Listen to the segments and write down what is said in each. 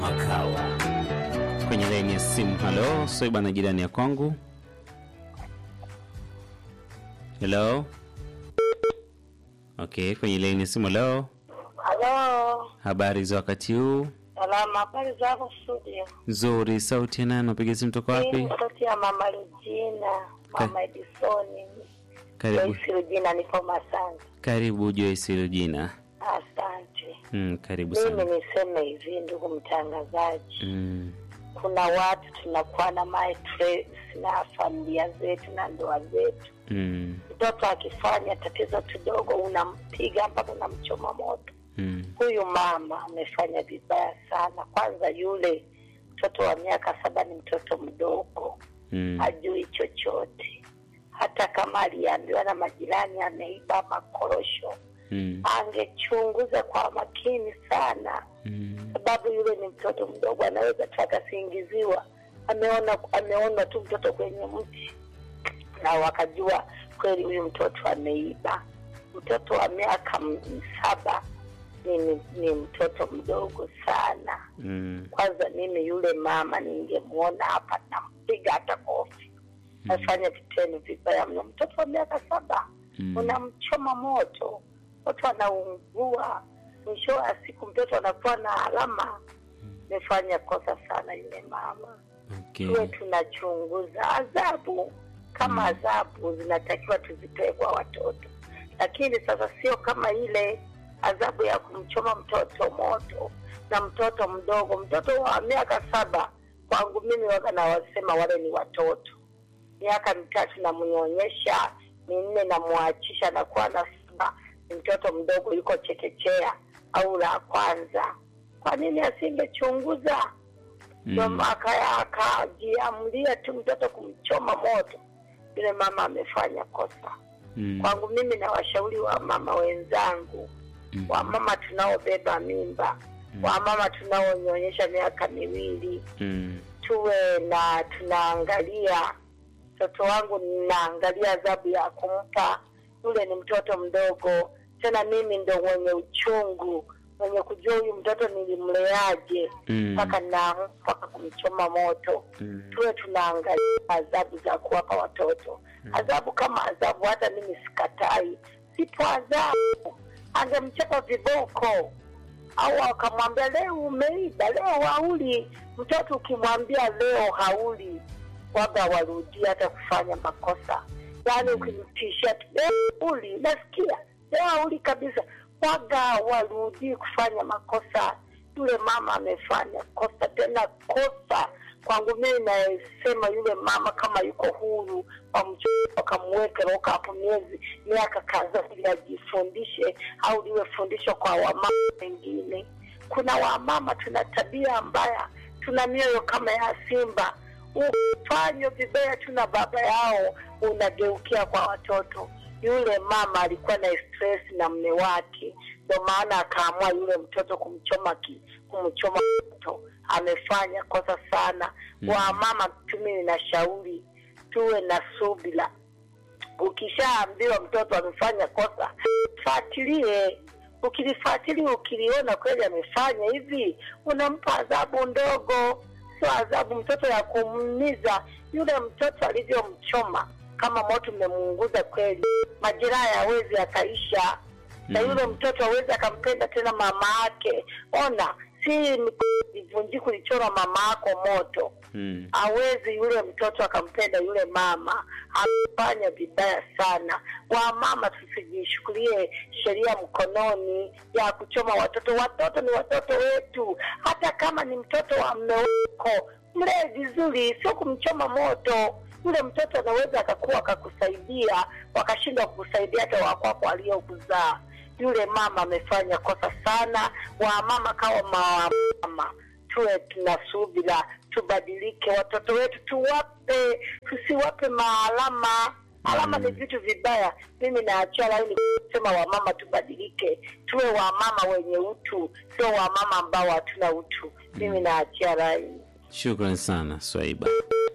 Makawa kwenye laini ya simu. Halo, Soiba na jirani ya kwangu. Hello. Okay, kwenye laini ya simu. Halo, Halo, habari za wakati huu? salama. Habari za hapo studio? Nzuri. Sauti ya nani? Napiga simu toka Hii wapi? ni sauti ya mama Regina, mama Edisoni, Karibu, Joyce Regina, nipo Masanga. karibu Joyce Regina. Asante. Mm, karibu Mimi sana. niseme hivi, ndugu mtangazaji, Mm, kuna watu tunakuwa na stress na familia zetu na ndoa zetu. mm, Mtoto akifanya tatizo kidogo, unampiga mpaka unamchoma moto. mm, Huyu mama amefanya vibaya sana. Kwanza yule mtoto wa miaka saba ni mtoto mdogo mm, hajui chochote. Hata kama aliambiwa na majirani ameiba makorosho, mm, angechunguza kwa makini sana, mm, sababu yule ni mtoto mdogo, anaweza tu akasingiziwa, ameona ameona tu mtoto kwenye mti na wakajua kweli huyu mtoto ameiba. Mtoto wa miaka m- saba ni, ni, ni mtoto mdogo sana. mm, Kwanza mimi yule mama ningemwona hapa, nampiga hata kofi. Nafanya vitendo vibaya mno. Mtoto wa miaka saba Mm. unamchoma moto, mtoto anaungua, mwisho wa siku mtoto anakuwa na alama. Amefanya kosa sana yule mama. okay. Tuwe tunachunguza adhabu kama adhabu zinatakiwa tuzipewe kwa watoto, lakini sasa sio kama ile adhabu ya kumchoma mtoto moto na mtoto mdogo. Mtoto wa miaka saba kwangu mimi waga nawasema wale ni watoto. Miaka mitatu namnyonyesha, minne namwachisha, nakuwa na saba, ni mtoto mdogo, yuko chekechea au la kwanza. Kwa nini asingechunguza? ndo Mm, aka- akajiamulia tu mtoto kumchoma moto. Yule mama amefanya kosa. mm, Kwangu mimi na washauri wa mama wenzangu, mm, wamama tunaobeba mimba, wamama tunaonyonyesha miaka miwili, mm, tuwe na tunaangalia mtoto wangu, ninaangalia adhabu ya kumpa yule. Ni mtoto mdogo, tena mimi ndo mwenye uchungu, mwenye kujua huyu mtoto nilimleaje mm, mpaka na mpaka kumchoma moto. mm, Tuwe tunaangalia adhabu za kuwapa watoto, adhabu kama adhabu. Hata mimi sikatai, sipo adhabu. Angemchapa viboko au akamwambia leo umeiba, leo hauli. Mtoto ukimwambia leo hauli, waga warudia hata kufanya makosa. Yaani ukimtishia tu leo hauli, nasikia leo hauli kabisa, waga warudii kufanya makosa. Yule mama amefanya kosa, tena kosa kwangu mimi nasema yule mama kama yuko huru wamchukue wakamweke roka hapo miezi miaka kadhaa ili ajifundishe au liwe fundisho kwa wamama wengine. Kuna wamama tuna tabia mbaya, tuna mioyo kama ya simba. Ufanywe vibaya tu na baba yao, unageukia kwa watoto. Yule mama alikuwa na stress na mme wake, ndio maana akaamua yule mtoto kumchoma ki, kumchoma moto. Amefanya kosa sana. Mm. Wamama tu mimi nashauri tuwe na subira. Ukishaambiwa mtoto amefanya kosa, fuatilie. Ukilifuatilia, ukiliona kweli amefanya hivi, unampa adhabu ndogo, sio adhabu mtoto ya kumuumiza. Yule mtoto alivyomchoma, kama moto umemuunguza kweli, majeraha hawezi akaisha na Mm. yule mtoto awezi akampenda tena mama yake. Ona, si ivunjiku ulichora mama yako moto mm, hawezi yule mtoto akampenda yule mama. Amefanya vibaya sana. Wamama, tusijishukulie sheria mkononi ya kuchoma watoto. Watoto ni watoto wetu, hata kama ni mtoto wa mme wako, mlee vizuri, sio kumchoma moto. Yule mtoto anaweza akakuwa akakusaidia, wakashindwa kukusaidia hata wakwako waliokuzaa. Yule mama amefanya kosa sana. Wamama kawa mama tuwe tuna subira, tubadilike. Watoto wetu tuwape, tusiwape maalama. Alama Mm. ni vitu vibaya. Mimi naachia laini kusema wamama tubadilike, tuwe wamama wenye utu, sio wamama ambao hatuna utu. Mimi naachia laini. Shukran sana Swaiba.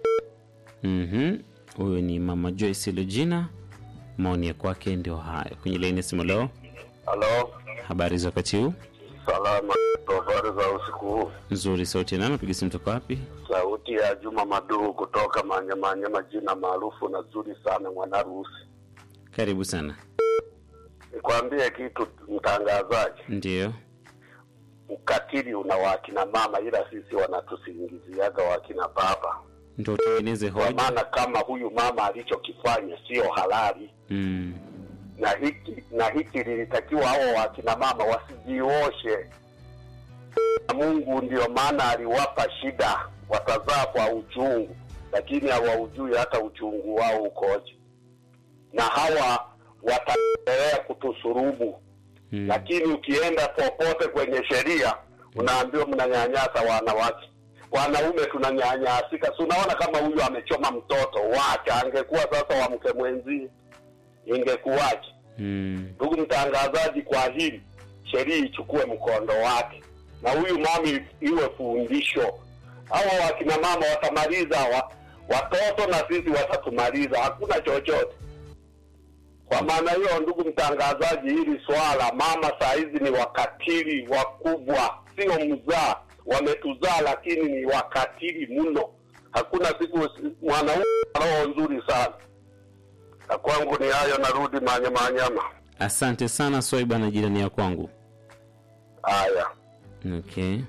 Mhm. Huyu ni mama Joyce Regina, maoni ya kwake ndio hayo. Kwenye laini ya simu leo, Halo, habari za wakati huu? Salama, habari za usiku huu. Nzuri, sauti ya nani? Napiga simu toka wapi? Sauti ya Juma Maduhu kutoka Manyamanyama, jina maarufu na zuri sana Mwanarusi. Karibu sana. Nikwambie kitu mtangazaji, Ndiyo. ukatili una wakina mama, ila sisi wanatusingiziaga wakina baba, Ndo utengeneze kwa hoja. maana kama huyu mama alichokifanya sio halali Mm. na hiki na hiki lilitakiwa hao wakina mama wasijioshe. Na Mungu ndio maana aliwapa shida, watazaa kwa uchungu, lakini hawaujui hata uchungu wao ukoje, na hawa wataendelea kutusurubu Mm. lakini ukienda popote kwenye sheria unaambiwa mnanyanyasa wanawake wanaume tunanyanyasika si unaona kama huyu amechoma mtoto wake angekuwa sasa wa mke mwenzie ingekuwaje Mm. ndugu mtangazaji kwa hili sheria ichukue mkondo wake na huyu mami iwe fundisho hawa wakina mama watamaliza wa, watoto na sisi watatumaliza hakuna chochote kwa maana hiyo ndugu mtangazaji hili swala mama saa hizi ni wakatili wakubwa sio mzaa wametuzaa lakini ni wakatili mno hakuna siku mwanaume ana roho nzuri sana na kwangu ni hayo narudi manyamanyama Asante sana Swaiba na jirani ya kwangu. haya Okay.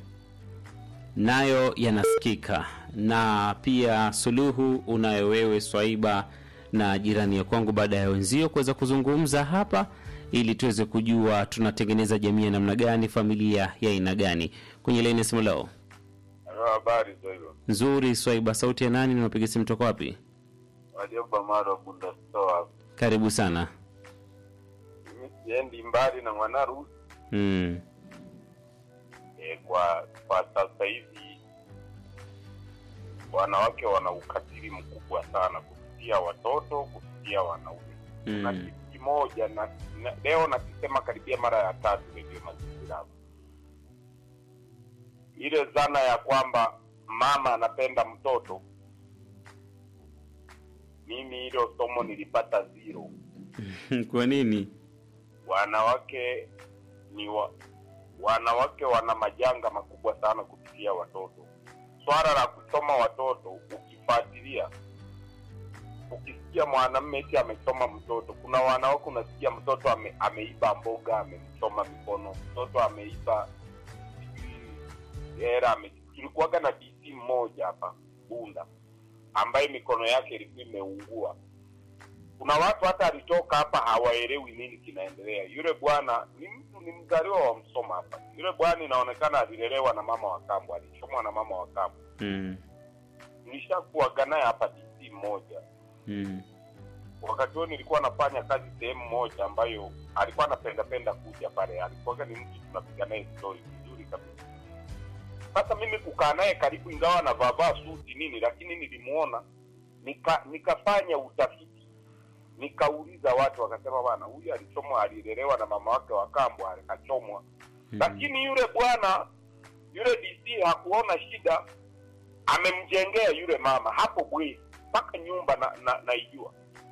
Nayo yanasikika na pia suluhu unayo wewe Swaiba na jirani ya kwangu, baada ya wenzio kuweza kuzungumza hapa, ili tuweze kujua tunatengeneza jamii ya namna gani, familia ya aina gani. Kwenye laini ya simu leo Habari za hilo. nzuri. Swaiba, sauti ya nani? Unapiga simu toka wapi? Walioba mara bunda store. Karibu sana. Mimi siendi mbali na mwanarusi Mm. e, kwa kwa sasa hivi wanawake wana ukatili mkubwa sana kupitia watoto, kupitia wanaume. Na Mm. kitu kimoja na, na leo nakisema karibia mara ya tatu redio mazingira hapa. ile dhana ya kwamba mama anapenda mtoto, mimi hilo somo nilipata zero. Kwa nini? wanawake ni wa, wanawake wana majanga makubwa sana kupitia watoto. Swala la kusoma watoto, ukifuatilia, ukisikia mwanamume eti amesoma mtoto, kuna wanawake unasikia mtoto ame, ameiba mboga amemchoma mikono, mtoto ameiba sijui hera ame, tulikuwaga na DC mmoja hapa Bunda ambaye mikono yake ilikuwa imeungua kuna watu hata alitoka hapa hawaelewi nini kinaendelea. Yule bwana ni mtu ni mzaliwa wa Msoma hapa. Yule bwana inaonekana alilelewa na mama wa kambo, alichomwa na mama wa kambo. Mm. Nilishakuwaga naye hapa DC mmoja, Mm. wakati huo nilikuwa nafanya kazi sehemu moja ambayo alikuwa anapenda penda kuja pale. Alikuwaga ni mtu tunapiga naye story vizuri kabisa. Sasa mimi kukaa naye karibu, ingawa anavaa suti nini, lakini nilimuona nika, nikafanya utafiti nikauliza watu wakasema bwana huyu alichomwa alilelewa na mama wake wa kambo akachomwa Mm. lakini yule bwana yule dc hakuona shida amemjengea yule mama hapo bwe mpaka nyumba na, na, naijua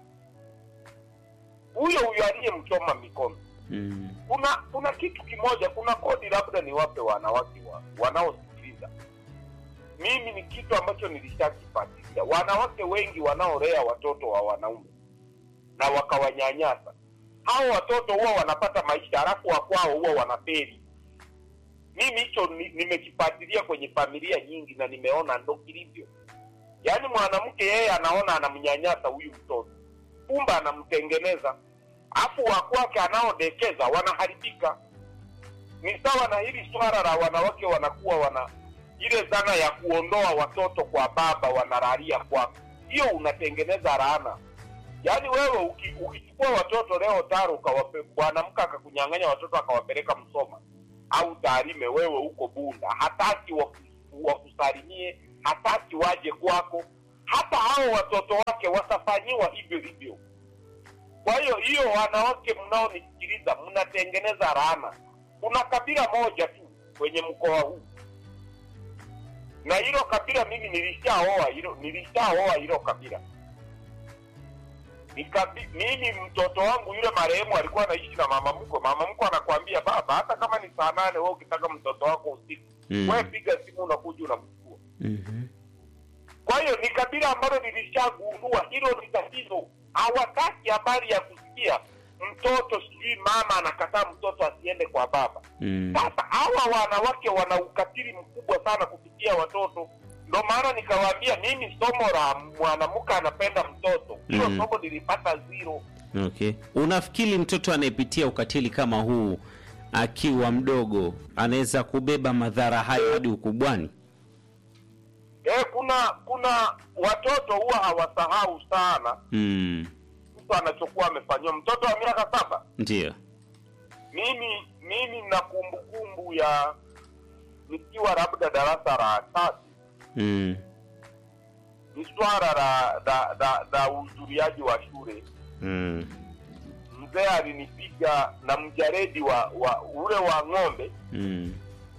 huyo huyo aliyemchoma mikono Mm. kuna kuna kitu kimoja kuna kodi labda niwape wanawake wa, wanaosikiliza mimi ni kitu ambacho nilishakifuatilia wanawake wengi wanaolea watoto wa wanaume na wakawanyanyasa hao watoto huwa wanapata maisha halafu wakwao huwa wanapeli mimi hicho ni- nimekifuatilia kwenye familia nyingi na nimeona ndo kilivyo yaani mwanamke yeye anaona anamnyanyasa huyu mtoto kumbe anamtengeneza afu wakwake anaodekeza wanaharibika ni sawa na hili swala la wanawake wanakuwa wana ile dhana ya kuondoa watoto kwa baba wanalalia kwako hiyo unatengeneza laana yaani wewe uki- ukichukua watoto leo taro ukawape mwanamke akakunyang'anya watoto akawapeleka msoma au taarime wewe huko bunda hataki waku- wakusalimie hataki waje kwako hata hao watoto wake watafanyiwa hivyo hivyo kwa hiyo hiyo wanawake mnaonisikiliza mnatengeneza laana kuna kabila moja tu kwenye mkoa huu na hilo kabila mimi nilishaoa hilo nilishaoa hilo kabila Nikabi, mimi mtoto wangu yule marehemu alikuwa anaishi na mama mkwe. Mama mkwe anakwambia baba, hata kama ni saa nane wewe ukitaka mtoto wako usiku Mm. wewe piga simu, unakuja unamchukua. Mhm. Kwa hiyo ni kabila ambalo nilishagundua hilo ni tatizo. Hawataki habari ya kusikia mtoto sijui mama anakataa mtoto asiende kwa baba. Mm. Sasa hawa wanawake wana ukatili mkubwa sana kupitia watoto. Ndo maana nikawaambia mimi somo la mwanamke anapenda mtoto, hilo Mm. somo nilipata zero. Okay. Unafikiri mtoto anayepitia ukatili kama huu akiwa mdogo anaweza kubeba madhara hayo hadi ukubwani? Eh, kuna kuna watoto huwa hawasahau sana Mm. mtu anachokuwa amefanyiwa. Mtoto wa miaka saba Ndio. mimi mimi na kumbukumbu ya nikiwa labda darasa la tatu Mm. ni swala la la la, la uhudhuriaji wa shule Mm. mzee alinipiga na mjaredi wa, wa ule wa ng'ombe Mm.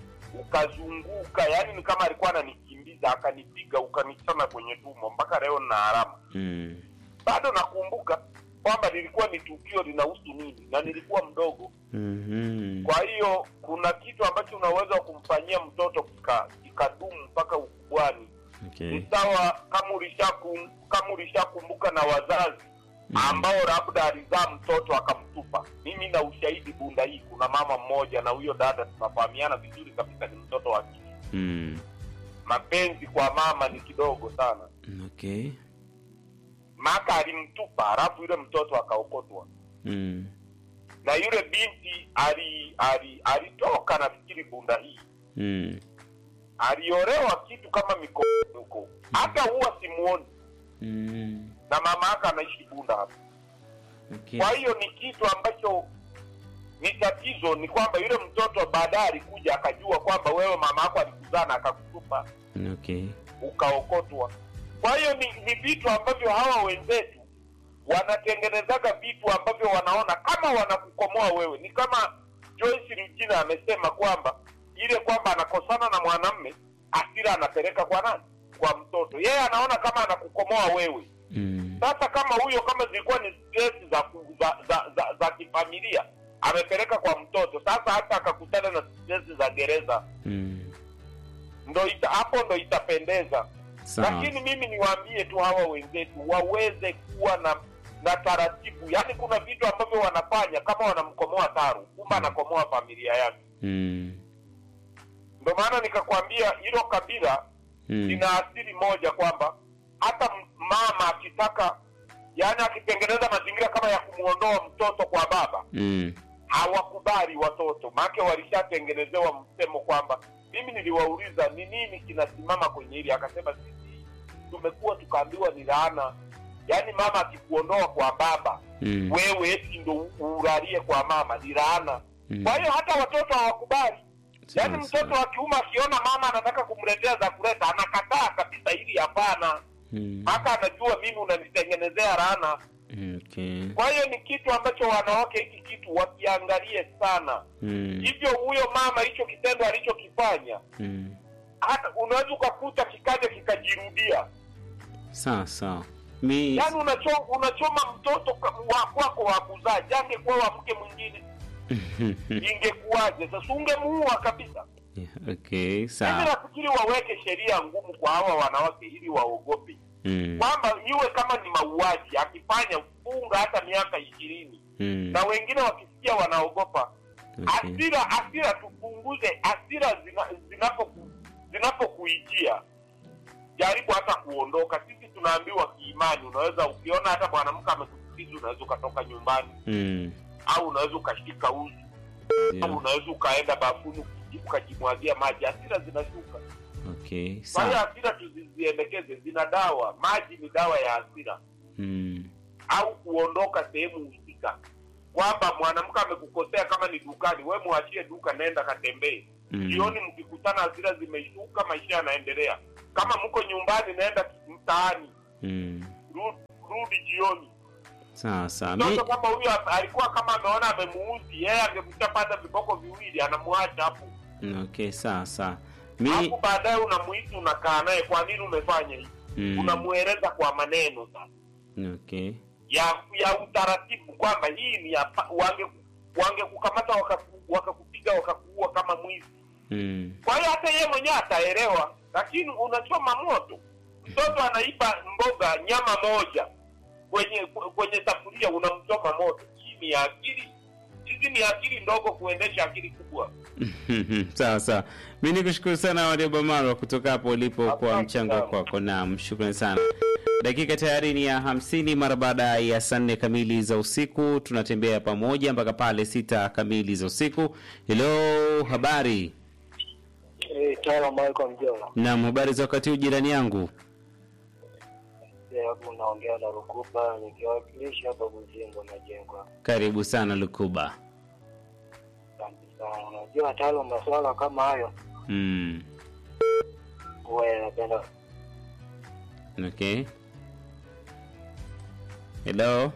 ukazunguka yani ni kama alikuwa ananikimbiza akanipiga ukanichana kwenye tumbo mpaka leo nina alama Mm. bado nakumbuka kwamba lilikuwa ni tukio linahusu nini na nilikuwa mdogo Mhm. kwa hiyo kuna kitu ambacho unaweza kumfanyia mtoto kika- kikadumu mpaka ukubwani Okay. ni sawa kama ulishakum, kama ulishakumbuka na wazazi ambao labda alizaa mtoto akamtupa mimi na ushahidi bunda hii kuna mama mmoja na huyo dada tunafahamiana vizuri kabisa ni mtoto wa kike Mm. mapenzi kwa mama ni kidogo sana Okay. maka alimtupa halafu yule mtoto akaokotwa Mm. na yule binti ali ali alitoka nafikiri bunda hii Mm. aliolewa kitu kama mikoani huko hata huwa simuoni Mm. na mama yake anaishi bunda hapa Okay. kwa hiyo ni kitu ambacho ni tatizo ni kwamba yule mtoto baadaye alikuja akajua kwamba wewe mama yako alikuzaa na akakutupa Okay. ukaokotwa kwa hiyo ni, ni vitu ambavyo hawa wenzetu wanatengenezaga vitu ambavyo wanaona kama wanakukomoa wewe ni kama Joyce Rugina amesema kwamba ile kwamba anakosana na mwanamme asira anapeleka kwa nani kwa mtoto yeye anaona kama anakukomoa wewe Mm. sasa kama huyo kama zilikuwa ni stress za, ku- za, za, za, za kifamilia amepeleka kwa mtoto sasa hata akakutana na stress za gereza Mm. ndo ita, hapo ndo itapendeza Sawa. lakini mimi niwaambie tu hawa wenzetu waweze kuwa na na taratibu yaani kuna vitu ambavyo wanafanya kama wanamkomoa taru kumbe anakomoa familia yake Mm. ndo maana nikakwambia hilo kabila Mm. lina asili moja kwamba hata m- mama akitaka yaani akitengeneza mazingira kama ya kumwondoa mtoto kwa baba Mm. hawakubali watoto maake walishatengenezewa msemo kwamba mimi niliwauliza ni nini kinasimama kwenye hili akasema sisi tumekuwa tukaambiwa ni laana yaani mama akikuondoa kwa baba Mm. wewe eti ndo ulalie kwa mama ni laana Mm. kwa hiyo hata watoto hawakubali yaani Sawa, mtoto sawa. wa kiume akiona mama anataka kumletea za kuleta anakataa kabisa hili hapana Mm. mpaka anajua mimi unanitengenezea laana Okay. kwa hiyo ni kitu ambacho wanawake hiki kitu wakiangalie sana Mm. hivyo huyo mama hicho kitendo alichokifanya Mm. hata unaweza ukakuta kikaja kikajirudia Sawa sawa. Mi yaani unacho, unachoma mtoto ka- wa kwako wa kuzaa jange kuwa wa mke mwingine ingekuwaje sasa ungemuua kabisa Yeah, okay, mimi sawa. nafikiri waweke sheria ngumu kwa hawa wanawake ili waogope Mm. kwamba iwe kama ni mauaji akifanya funga hata miaka ishirini Mm. na wengine wakisikia wanaogopa Okay. asira asira tupunguze asira zina- zinapoku- zinapokuijia jaribu hata kuondoka sisi tunaambiwa kiimani unaweza ukiona hata mwanamke amekusikiza unaweza ukatoka nyumbani Mm. au unaweza ukashika uzi au Yeah. unaweza ukaenda bafuni uki- ukajimwagia maji asira zinashuka Okay, kwa hiyo sawa. asira tuziziendekeze zina dawa maji ni dawa ya asira Mm. au kuondoka sehemu husika kwamba mwanamke amekukosea kama ni dukani we mwachie duka naenda katembee Mm. jioni mkikutana hasira zimeshuka maisha yanaendelea kama mko nyumbani naenda mtaani Mm. rudi, rudi jioni Sawa sawa. Mi mtoto kama huyo a- alikuwa kama ameona amemuuzi yeye angemshapata viboko viwili anamwacha hapo okay, sawa sawa. Mi alafu baadaye unamuita unakaa naye kwa nini umefanya hivi mm. unamweleza kwa maneno sasa Okay. ya ya utaratibu kwamba hii ni ya pa- wange wangekukamata wakaku- wakakupiga wakakuua kama mwizi Mm. kwa hiyo hata yeye mwenyewe ataelewa lakini unachoma moto mtoto anaiba mboga nyama moja kwenye kwenye safuria unamchoma moto hii ni akili hizi ni akili ndogo kuendesha akili kubwa sawa sawa mi nikushukuru sana warioba marwa kutoka hapo ulipo kwa Asante mchango sana. kwako naam shukrani sana dakika tayari ni ya hamsini mara baada ya saa nne kamili za usiku tunatembea pamoja mpaka pale sita kamili za usiku helo habari Eh, Tala Michael Mjola. naam habari za wakati huu jirani yangu Eh, hapo unaongea na Rukuba nikiwakilisha hapa Buzingo Majengo. karibu sana lukuba Asante sana. Unajua talo masuala kama hayo mm. huwa yanapenda okay helo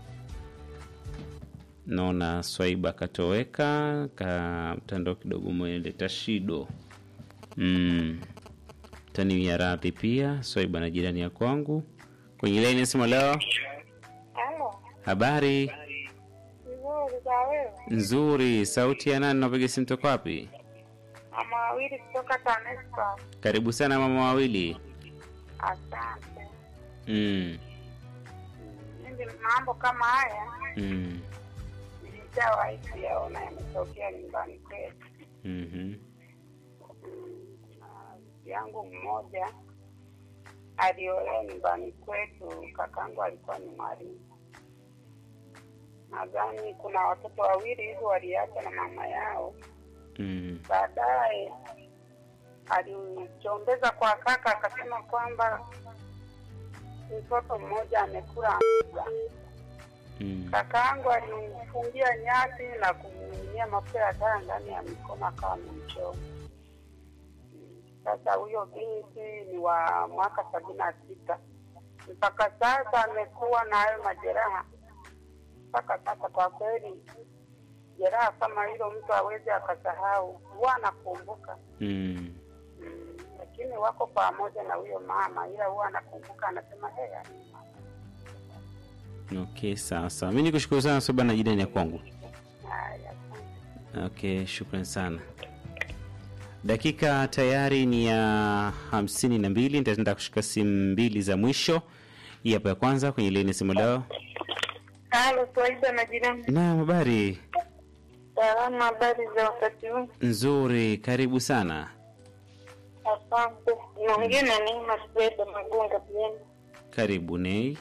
naona swaiba katoweka ka mtandao kidogo umeleta shido mm. tani radhi pia swaiba na jirani ya kwangu kwenye laini nasema leo Halo, habari vizuri za wewe? nzuri sauti ya nani napiga simu toka wapi Mama wawili kutoka TANESCO. karibu sana mama wawili Asante. mm. Mimi mambo kama haya Mm. nilishawahi kuyaona yametokea nyumbani kwetu. Mm-hmm. Na rafiki yangu mmoja aliolewa nyumbani kwetu, kakangu alikuwa ni mwalimu. Nadhani kuna watoto wawili hivi waliacha na mama yao. Mm. Baadaye alichombeza kwa kaka, akasema kwamba mtoto mmoja amekula mboga. Mm. Kakaangu alimfungia nyasi na kumiminia mafuta ya taa ndani ya mikono akawa amemchoma. Sasa huyo binti ni wa mwaka sabini na sita mpaka sasa amekuwa na hayo majeraha mpaka sasa. Kwa kweli jeraha kama hilo mtu awezi akasahau, huwa anakumbuka Mm. mm, lakini wako pamoja na huyo mama, ila huwa anakumbuka, anasema hey, okay sawa sawa mi nikushukuru sana soba na jirani ya kwangu haya, asante. okay shukran sana dakika tayari ni ya hamsini na mbili nitaenda kushika simu mbili za mwisho hii hapa ya kwanza kwenye leni simu leo Halo, Swaida na jirani. naam habari Salama, habari za wakati huu? nzuri karibu sana Asante. Naongea na Neema Sweda Magonga Bieni. karibu nei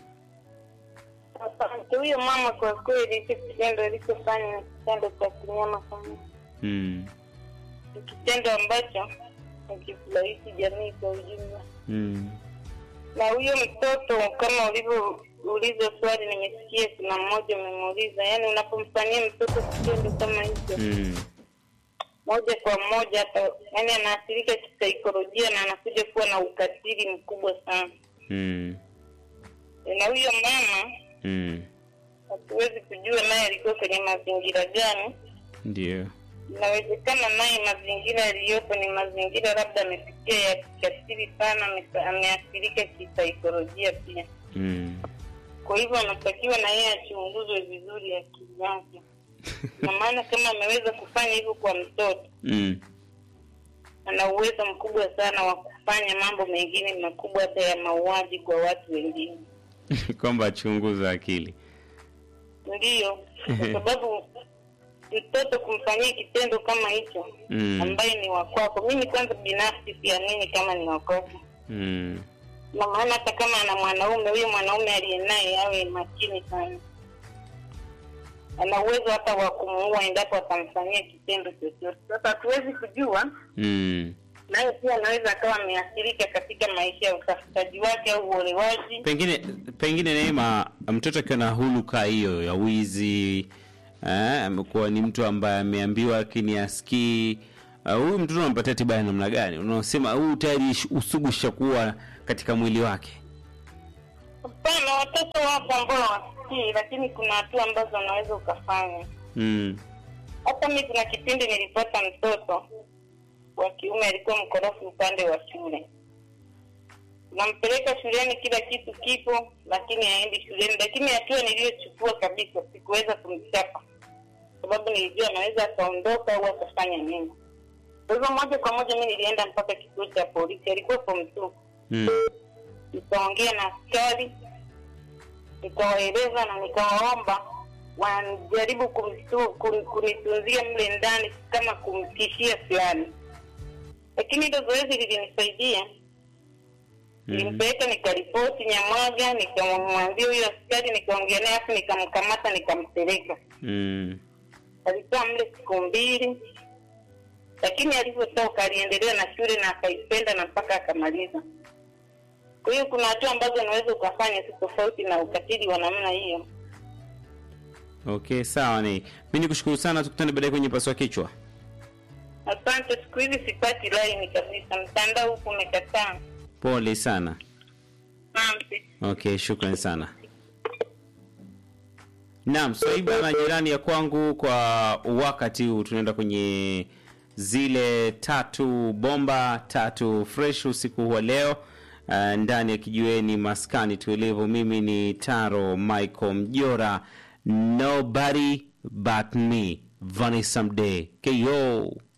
Asante. Huyo mama kwa kweli, hicho kitendo alichofanya ni kitendo cha kinyama sana, mm. ni kitendo ambacho hakifurahishi jamii kwa ujumla. Mm. Na huyo mtoto kama ulivyouliza swali, nimesikia kuna mmoja umemuuliza, yaani unapomfanyia mtoto kitendo kama hicho Mm. moja kwa moja hata yani anaathirika kisaikolojia na anakuja kuwa na ukatili mkubwa sana. Mm. Na huyo mama Mm. hatuwezi kujua naye alikuwa kwenye mazingira gani. ndio Inawezekana naye mazingira yaliyopo ni mazingira labda amepitia ya kikatili sana, ame- ameathirika kisaikolojia pia. mm. Kwa hivyo anatakiwa na yeye achunguzwe vizuri akili yake, na maana kama ameweza kufanya hivyo kwa mtoto Mm. ana uwezo mkubwa sana wa kufanya mambo mengine makubwa hata ya mauaji kwa watu wengine. kwamba achunguza akili Ndiyo, kwa sababu mtoto kumfanyia kitendo kama hicho Mm. ambaye ni wa kwako, mimi kwanza binafsi siamini kama ni wa kwako, mm. na maana hata kama ana mwanaume, huyo mwanaume aliye naye awe makini sana, ana uwezo hata wa kumuua endapo atamfanyia kitendo chochote. Sasa hatuwezi kujua Mm. naye pia anaweza akawa ameathirika katika maisha ya utafutaji wake au uolewaji. pengine pengine Neema, mtoto akiwa na huluka hiyo ya wizi eh, amekuwa ni mtu ambaye ameambiwa lakini asikii. Uh, huyu mtoto unampatia tiba ya namna gani? Unaosema huyu tayari sh- usugu shakuwa katika mwili wake. Hapana, watoto wapo ambao wasikii, lakini kuna hatua ambazo unaweza ukafanya. mm. Hata mi kuna kipindi nilipata mtoto wa kiume alikuwa mkorofi upande wa shule, nampeleka shuleni, kila kitu kipo, lakini haendi shuleni. Lakini hatua niliyochukua kabisa, sikuweza kumchapa sababu nilijua anaweza akaondoka au akafanya nini. Kwa hivyo moja kwa moja mi nilienda mpaka kituo cha polisi, alikuwa form two. Mm. Nikaongea na askari, nikawaeleza na nikawaomba wanajaribu kumstu- kun- kunitunzia mle ndani kama kumtishia fulani, lakini hilo zoezi lilinisaidia Mhm. nilimpeleka nikaripoti Nyamwaga, nikamwambia huyo askari, nikaongea naye afu nikamkamata nikampeleka. Mm. Alikaa mle siku mbili, lakini alivyotoka aliendelea na shule na akaipenda na mpaka akamaliza. Kwa hiyo kuna hatua ambazo unaweza ukafanya si tofauti na ukatili wa namna hiyo. Okay, sawa ni. Mimi nikushukuru sana tukutane baadaye kwenye paswa kichwa. Asante, siku hizi sipati laini kabisa, mtandao huku umekataa. Pole sana. Asante. Okay, shukrani sana. Naam, Swaiba na jirani ya kwangu, kwa wakati huu tunaenda kwenye zile tatu bomba tatu fresh usiku huu wa leo uh, ndani ya kijiweni maskani tulivu. Mimi ni Taro Michael Mjora, nobody but me, Vanessa Mdee, KO.